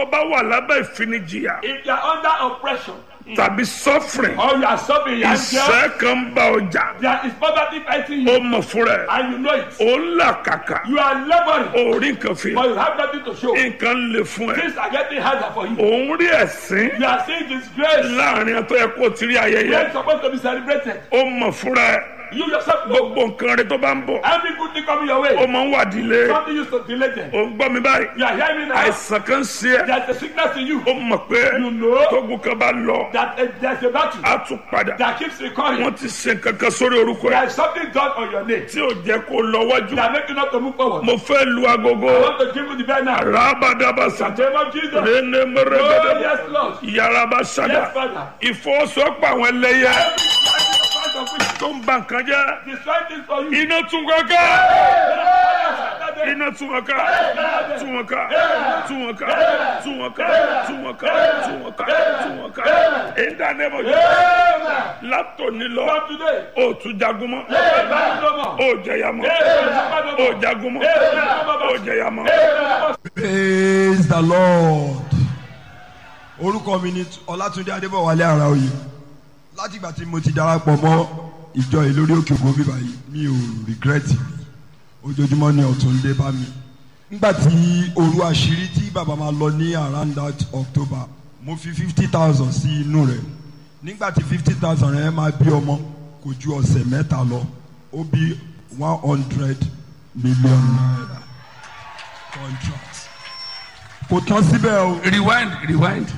bá wà lábẹ́ ìfinijìyà If you are under oppression tàbí suffering or you are suffering, you are ìṣẹ́ kan ń bá ọjà there is poverty fighting ó you mọ̀ fúnra ẹ̀ and you know it. ó ń là kàkà You are laboring, orí nǹkan fi but you have nothing to show. nǹkan lè fún ẹ Things are getting harder for you. òun rí ẹ̀sín You are seeing disgrace. láàrin ẹ̀tọ́ yẹ kó ti rí ayẹyẹ When it's supposed to be celebrated, ó mọ̀ fúnra ẹ̀ you yourself know gbogbo nǹkan rẹ tó bá ń bọ̀ every good thing coming your ó way. máa ń wà dílé Something used to delay them. ó ń gbọ́ mi báyìí You are hearing now. àìsàn kan sí ẹ There's a sickness in you. ó mọ̀ pé You know tógun kan bá lọ that uh, there's a battle á tún padà that keeps recurring. wọ́n ti ṣe nǹkan kan sórí orúkọ ẹ̀ There is something done on your name tí ò jẹ́ kó lọ wájú that make you not to move forward. mo fẹ́ lu agogo I want to give you the bell now. rábàdàbàsà In the name of Jesus. rene Oh, mẹrẹgẹdẹ yes, Lord. yaraba sada Yes, Father. ìfọwọ́sowọ́pọ̀ àwọn ẹlẹ́yẹ Part of which tó ń ba nǹkan jẹ́ destroy this for you. iná tún wọn ká iná tún wọn ká tún wọn ká tún wọn ká tún wọn ká tún wọn ká tún wọn ká tún wọn ká ìdánimọ̀ yìí Amen. látòní lọ From today, ó tún jagun mọ́ battle no more. ó jẹyà mọ́ ó jagun mọ́ ó jẹyà mọ́. praise the lord orúkọ mi ni ọlátúndé adébọwálé araoye látìgbà tí mo ti darapọ̀ mọ́ ìjọ yìí lórí òkè ògùn bíbá yìí mi ò regret mi ojoojúmọ́ ni ọ̀tún ń dé bá mi nígbà tí òru àṣírí tí bàbá máa lọ ní around that october mo fi fifty thousand sí inú rẹ̀ nígbà tí fifty thousand rẹ̀ máa bí ọmọ kò ju ọ̀sẹ̀ mẹ́ta lọ ó bí one hundred million naira contract kò tán síbẹ̀ o rewind rewind.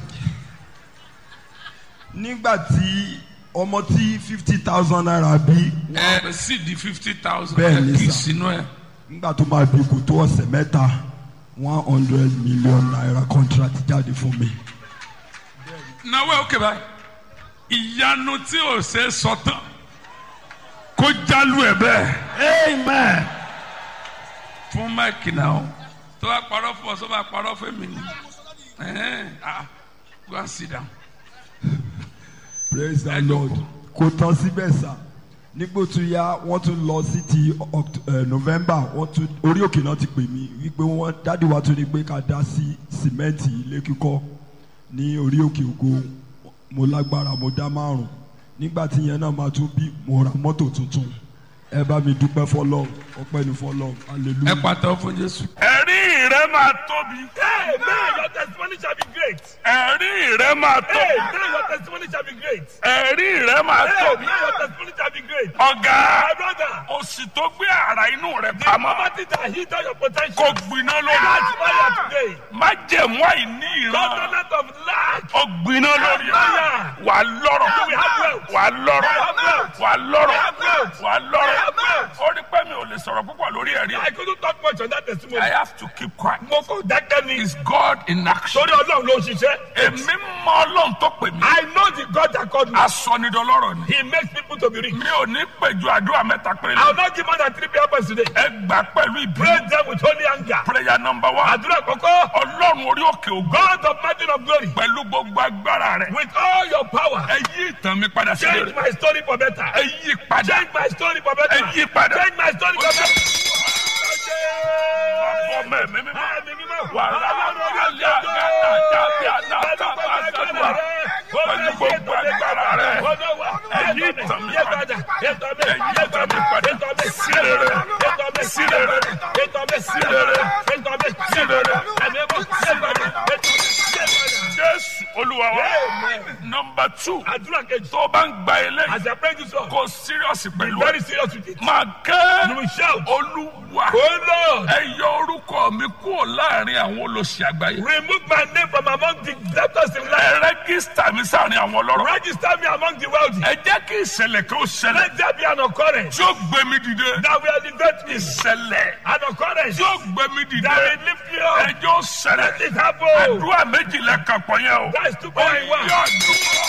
nígbà tí ọmọ tí fifty thousand naira bí ẹ sì di fifty thousand. Bẹ́ẹ̀ ni ẹ kì í sà. sínú ẹ. nígbà tó máa bí kò tó ọ̀sẹ̀ mẹ́ta one hundred million naira contract jáde fún mi. náwó òkè báyìí. ìyanu tí ò ṣe é sọ tán kó jálù ẹ bẹ́ẹ̀. amen. fún máìkì náà tó bá parọ́ fún ọ tó bá parọ́ fún mi ni. Ẹ̀hẹ́n, ah, go and sit down. praise the Ẹ lord jókòó. kò tán síbẹ̀ sá nígbò tó yá wọ́n tún lọ sí ti Oct- eh, november wọ́n tún orí òkè náà ti pè mí wípé wọ́n dádì wa tún ní pé ká dá sí sìmẹ́ǹtì ilé kíkọ́ ní orí òkè ògo mo lágbára mo dá márùn nígbà tí yẹn náà máa tún bí mo ra mọ́tò tuntun ẹ bá mi dúpẹ́ fọlọ́run ọpẹ́ ní fọlọ́run ẹ hallelujah. pàtẹ́wọ́ fún jésù. ẹ̀rí rẹ máa tóbi. Amen. Your testimony shall be great. ẹ̀rí rẹ máa tóbi. Amen. Your testimony shall be great. ẹ̀rí rẹ máa Amen. tóbi. Your testimony shall be great. ọ̀gá My brother, òsì tó gbé ara inú rẹ the pamọ́ poverty that hid all your kò potential. gbiná Catch lórí. fire today. má jẹ̀mú àìní ìran. Covenant of lack. ó gbiná lórí. Fire. wà á lọ́rọ̀. You will have wealth. wà á lọ́rọ̀. You will have wealth. wà á lọ́rọ̀. You will have wealth. wà á You will lọ́rọ̀. have wealth. ó rí pé mi ò lè sọ̀rọ̀ púpọ̀ lórí ẹ̀rí. I couldn't talk much on that testimony. I have to keep quiet. Mo kò dákẹ́ ni. Is God in action? Sórí Ọlọ́run ló ń ṣiṣẹ́. èmi mọ ọlọ́run tó pè mí. I know the God that called me. asọnidọlọ́rọ̀ ni. He makes people to be rich. mi ò ní pèjú àdúrà mẹ́ta péré I will lọ. not give more than three prayer points today. ẹ gbà pẹ̀lú Pray ìbínú. them with holy anger. prayer number one. Àdúrà kọ̀kọ́. ọlọ́run orí òkè ògo. God of mountain of glory. pẹ̀lú gbogbo agbára rẹ̀. With all your power. ẹ yí ìtàn mi padà sí Change rere. my story for better. ẹ yí padà. Change my story for better. ẹ yí padà. Change my story for better. ọmọ ẹ̀mí mímọ́. Ẹ̀mí mímọ́. wàrà alẹ́ àgàtà jábí àdáta bá gbàdúrà. pẹ̀lú gbogbo agbára rẹ̀. ẹ̀yí ìtàn mi padà. ẹ̀yí ìtàn mi padà. sí rere. sí rere. sí rere. sí rere. jésù olúwa wa. nọmba two. Àdúrà kejì. tó o bá ń gba eléyìí. As I pray this one, kò serious be pẹ̀lú very ẹ̀. serious with it. máa You kẹ́ will shout. olúwa. Oh Lord, ẹ yọ orúkọ mi kúrò láàrin àwọn olóṣì àgbáyé. remove my name from among the debtors in life. ẹ rẹ́gísítà mi sáàrin àwọn ọlọ́rọ̀. Register me among the wealthy. ẹ jẹ́ kí ìṣẹ̀lẹ̀ kan ó ṣẹlẹ̀. Let there be an occurrence tí ó gbé mi dìde. that will elevate me. ìṣẹ̀lẹ̀ An occurrence tí ó gbé mi dìde. that will lift me up. ẹjọ́ ṣẹlẹ̀. Let it happen. àdúrà méjìlá kan pọ̀ yẹn o. That is two point one. yọ dùn.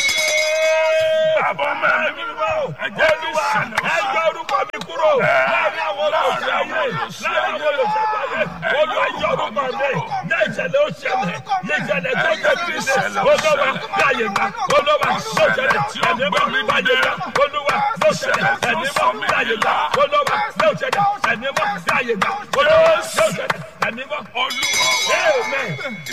àbọ̀ mẹ́rin ẹ jẹ́ kí ìṣẹ̀lẹ̀ ó Ẹ ṣẹlẹ̀. yọ orúkọ mi kúrò láàrin àwọn olóṣèlú ayé láàrin àwọn olóṣèlú ayé olúwa yọ orúkọ mi ní ìṣẹ̀lẹ̀ ó ṣẹlẹ̀ ní ìṣẹ̀lẹ̀ tó jẹ́ kí ṣe olúwa láàyè gbà olúwa ló ṣẹlẹ̀ ẹ̀mí mọ́ láàyè gbà olúwa ló ṣẹlẹ̀ ẹ̀mí mọ́ láàyè gbà olúwa ló ṣẹlẹ̀ ẹ̀mí mọ́ láàyè gbà olúwa ló ṣẹlẹ̀ ẹ̀mí mọ́. olúwa wa. Amen.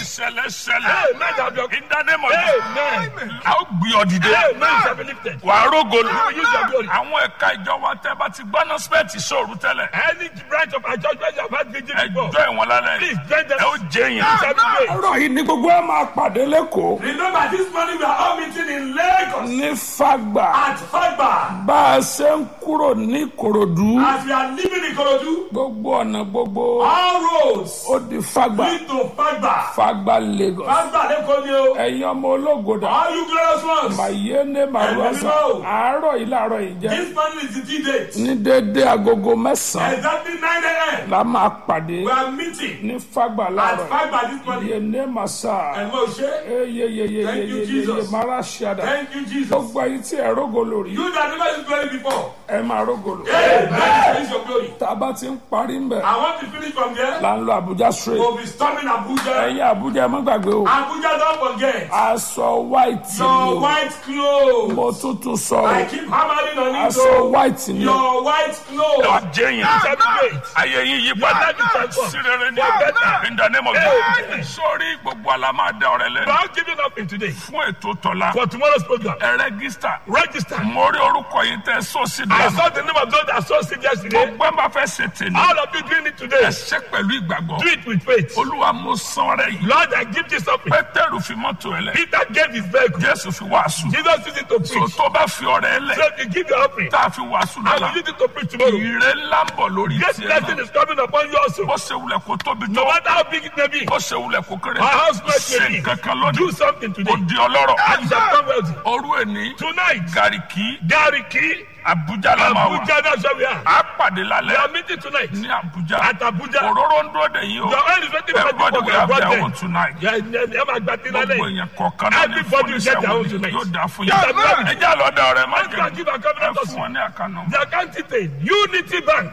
ìṣẹ̀lẹ̀ ṣẹlẹ̀ Hey, man, have your- in the name of Amen. Jesus a ó gbé ọ dìde Hey, man, shall be lifted. wà á rógolo You will use your glory. àwọn ẹ̀ka ìjọba tẹ́ bá ti gbọ́ nọ́sípẹ̀tì sóòrù tẹ́lẹ̀ Any branch of our church where you have had vigil before, ẹjọ́ ìwọ̀n lálẹ́ please join them. ẹ ó jẹ́ You yẹn. shall be great. ọ̀rọ̀ yìí ni gbogbo ẹ̀ máa pàdé lẹ́kọ̀ọ́ Remember, this morning we are all meeting in Lagos ní fagbà at Fagba. bá a ṣe ń kúrò ní ìkòròdú As we are leaving Ikorodu, gbogbo ọ̀nà gbogbo all roads ó di fagbà lead to Fagba. fagbà lagos Fagba lẹ́kọ̀ọ́ ni o. ẹ̀yin ọmọ ológodà All you glorious ones. mayene maruasa Ẹ̀mí mímọ́. àárọ̀ yìí láàárọ̀ yìí jẹ́ This morning is the due date. ní déédéé agogo mẹ́sàn-án Exactly 9 a.m. la máa pàdé We are meeting ní fagbà at láàárọ̀ Fagba this morning. yene masa And Moshe, Thank you, eyeyeyeyeyeye Jesus. mara ṣada thank you, Jesus. gbogbo ayé tí ẹ rógolo rí You that never used glory before. ẹ máa rógolo Amen. Use your glory. tá a bá ti ń parí ń bẹ̀ I want to finish from there. là ń lọ Abuja straight We'll be storming Abuja. ẹ̀yin Abuja ẹ má gbàgbé o Abuja, don't forget. aṣọ white ni Your o white clothes. mo tuntun sọ I o keep hammering on it. aṣọ oh. white ni o Your white ẹ ó clothes. jẹ́ yẹn. You shall be great. ayé yín yí padà life is transformed. sí rere ní For better. in the name of Amen. Jesus sórí gbogbo àlá máa dá ọ̀rẹ́ We lẹ́nu are giving up in today fún ètò tọ́lá for tomorrow's program. ẹ rẹ́gísítà Register. mo rí orúkọ yìí tẹ́ sósì I dá saw the name of those that saw it yesterday. gbogbo ẹ máa fẹ́ ṣe tèmi All of you doing it today. ẹ ṣe pẹ̀lú ìgbàgbọ́ Do it with faith. olúwa mo san ọrẹ yìí Lord, I give this up. pétérù fi mọ́tò ẹ lẹ̀ Peter gave his vehicle. jésù fi wàásù Jesus used it to so preach. tó bá fi ọrẹ ẹ lẹ̀ So if you give your offering, tá a fi wàásù I lọ́la will use it to preach tomorrow. ìrè ńlá ń bọ̀ lórí This tiẹ̀ blessing náà is coming upon you also. bó ṣe wulẹ̀ kó tóbi No tó matter how big it may be, bó ṣe wulẹ̀ kó kéré our house might ṣe may nǹkan kan be. lónìí Do something kò today. di ọlọ́rọ̀ And you shall come wealthy. òru ẹni Tonight, gàríkì Gariki, abuja la máa wà Abuja, that's where we are. á pàdé We lálẹ́ are meeting tonight ní abuja at Abuja. òróró ń dúró dè yín o The oil is waiting for everybody people will to have their get own tonight Yeah, yeah, yeah, my God, gbogbo today. èèyàn kọ̀ọ̀kan náà ní Everybody will get their own fúnisẹ́ tonight. yóò dáa fún Yes, yín amen. ẹ jẹ́ àlọ́dà ọ̀rẹ́ má Let's go and jẹ́ give our ẹ covenant fún also. wọn ní àkànnà. The account detail, Unity Bank,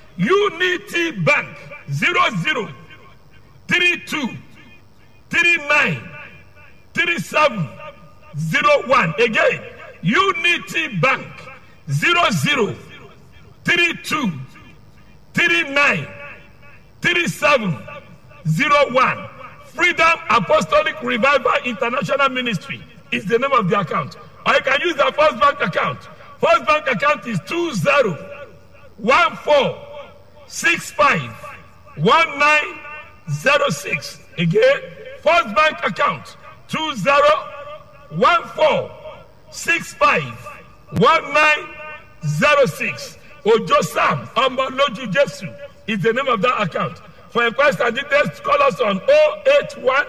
Unity Bank, zero zero three two three nine three seven zero one. Again, Unity Bank, zero zero three two three nine three seven zero one. Freedom Apostolic Revival International Ministry is the name of the account. Or you can use the First Bank account. First Bank account is two zero one four six five one nine zero six. Again, First Bank account two zero one four six five one nine zero six. Ojo Sam Omoloju Jesu is the name of that account. For inquiries and details, call us on 081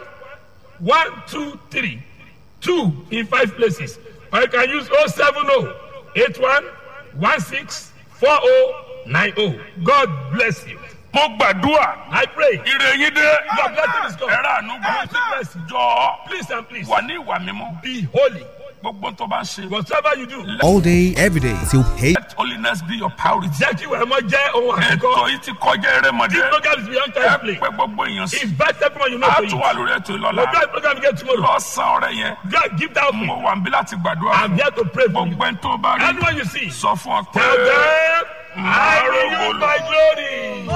123 2 in five places. Or you can use 070 81 16 4090. God bless you. mo gbàdúrà I pray. ire yín dé Your blessing is come. ẹ̀rọ ànúgbà Receive mercy. jọ Please and please wà ní ìwà mímọ́ be holy. gbogbo tó bá ń ṣe Whatever you do, all day, every day till pay. let holiness be your priority. jẹ́ kí ìwà ẹ̀mọ́ jẹ́ ohun ètò àkọ́kọ́. yìí ti kọjá erémọdé This program is beyond ẹ time play. pé gbogbo èèyàn sí Invite everyone you know a to tún wà it. lórí ètò We'll ìlọ́la do a program again tomorrow. lọ́sàn-án ọ̀rẹ́ yẹn God, give that mo offering. wà ń bí láti gbàdúrà I'm fún here to pray for you. gbogbo ẹni tó bá rí Anyone you see, sọ fún ọ pé tell them, I will use my glory.